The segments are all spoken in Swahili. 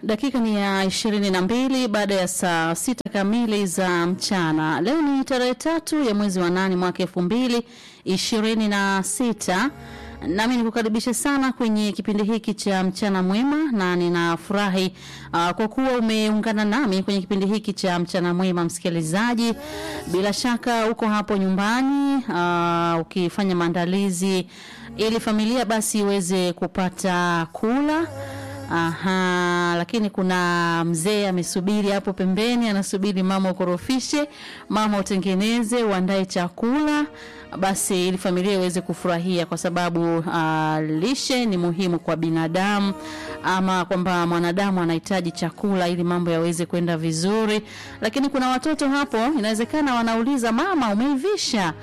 Dakika ni ya ishirini na mbili baada ya saa sita kamili za mchana. Leo ni tarehe tatu ya mwezi wa nane mwaka elfu mbili ishirini na sita. Nami nikukaribisha sana kwenye kipindi hiki cha mchana mwema, na ninafurahi uh, kwa kuwa umeungana nami kwenye kipindi hiki cha mchana mwema. Msikilizaji, bila shaka uko hapo nyumbani uh, ukifanya maandalizi ili familia basi iweze kupata kula. Aha, lakini kuna mzee amesubiri hapo pembeni, anasubiri mama ukorofishe, mama utengeneze, uandae chakula basi ili familia iweze kufurahia, kwa sababu uh, lishe ni muhimu kwa binadamu, ama kwamba mwanadamu anahitaji chakula ili mambo yaweze kwenda vizuri. Lakini kuna watoto hapo, inawezekana wanauliza mama, umeivisha?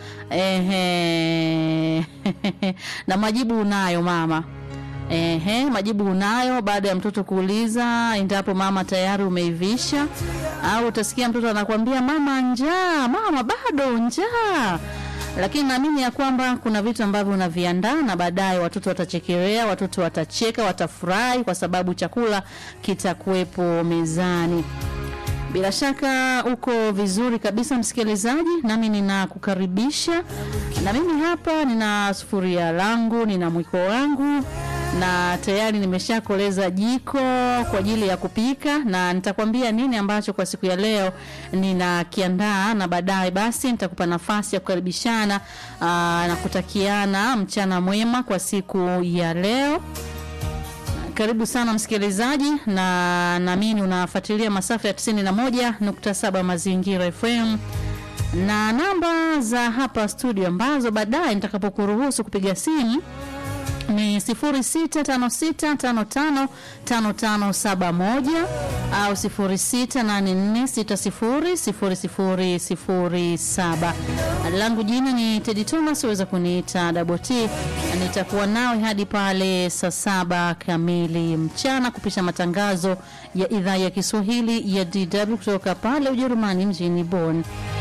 Ehe, na majibu unayo mama. Ehe, majibu unayo baada ya mtoto kuuliza endapo mama tayari umeivisha, au utasikia mtoto anakuambia mama, njaa, mama bado njaa. Lakini naamini ya kwamba kuna vitu ambavyo unaviandaa na baadaye watoto watachekelea, watoto watacheka, watafurahi kwa sababu chakula kitakuwepo mezani. Bila shaka uko vizuri kabisa msikilizaji, nami ninakukaribisha. Na mimi hapa nina sufuria langu, nina mwiko wangu na tayari nimeshakoleza jiko kwa ajili ya kupika, na nitakwambia nini ambacho kwa siku ya leo ninakiandaa, na baadaye basi nitakupa nafasi ya kukaribishana aa, na kutakiana mchana mwema kwa siku ya leo. Karibu sana msikilizaji, na naamini unafuatilia masafa ya 91.7 Mazingira FM na namba za hapa studio ambazo baadaye nitakapokuruhusu kupiga simu ni 0656555571 au 0684600007. Langu jina ni Teddy Thomas, uweza kuniita Double T. Nitakuwa nawe hadi pale saa saba kamili mchana kupisha matangazo ya idhaa ya Kiswahili ya DW kutoka pale Ujerumani mjini Bonn.